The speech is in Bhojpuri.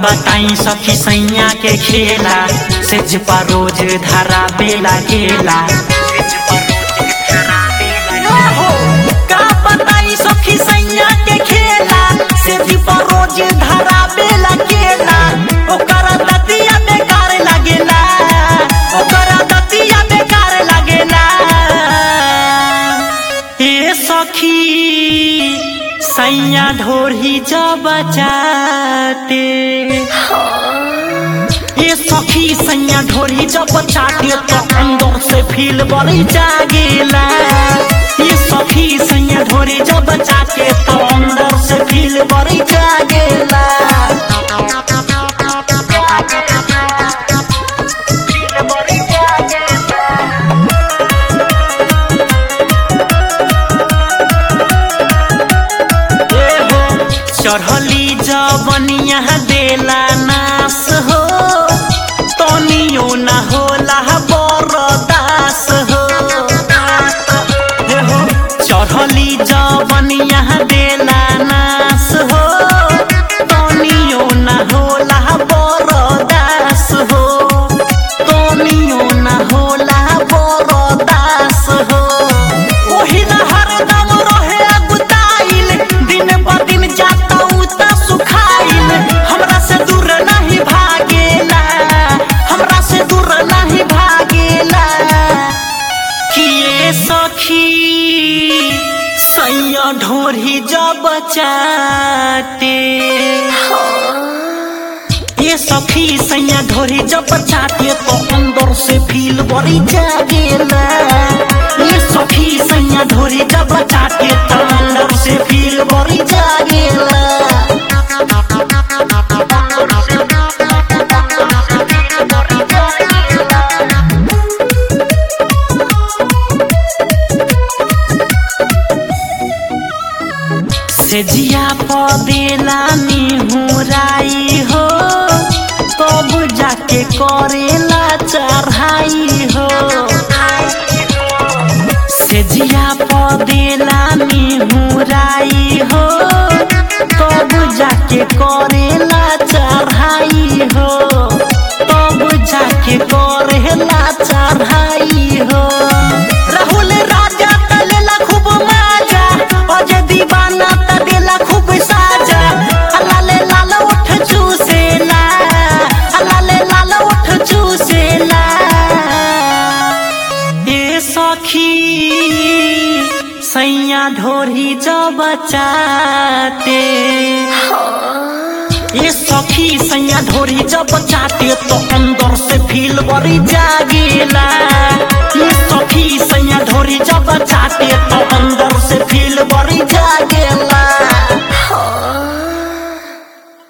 बताई सखी सैया के खेला सेज पर रोज धरा बेला गेला का बताई सखी सैया के खेला सेज पर रोज धरा बेला गेला ओकरा दतिया बेकार लागेला ओकरा दतिया बेकार लागेला ए सखी सैया ढोरही जब चाटे ए सखी सैया ढोरही जब चाटे तो अंदर से फील बड़ी जागेला ए सखी सैया ढोरी जब चाटे तो अंदर से फील बड़ी जागेला फील बड़ी जागेला एहो चढ़ली जवनिया देला नास हो तनियो न होला बरदास हो एहो चढ़ली जवनिया देला नास हो तनियो न होला बरदास हो तनियो न होला बरदास हो ओही न हरदम रहे अगुताइल दिन ब दिन जाता उता सुखाइल हमरा से दूर नहीं भागेला हमरा से दूर नहीं भागेला किए सखी सैया ढोरी जब चाटे ये सखी सैया ढोरी जब चाटे तो अंदर से फील बड़ी जागेला ये सखी सैया ढोरी जब चाटे तो अंदर से फील बड़ी जागेला से जिया पदेला निहुराई हो तब जाके करेला चढ़ाई हो से जिया पदेला निहुराई हो तब जाके करेला चढ़ाई हो तब जाके करेला चढ़ाई हो राहुल राजा तलेला खूब माजा अजय दीवाना त देला खूब साजा अलाले लाल उठ चूसेला अलाले लाल उठ चूसेला ए सखी सैया ढोरी जब चाटे ये सखी सैया ढोरी जब चाटे तो अंदर से फील बड़ी जागेला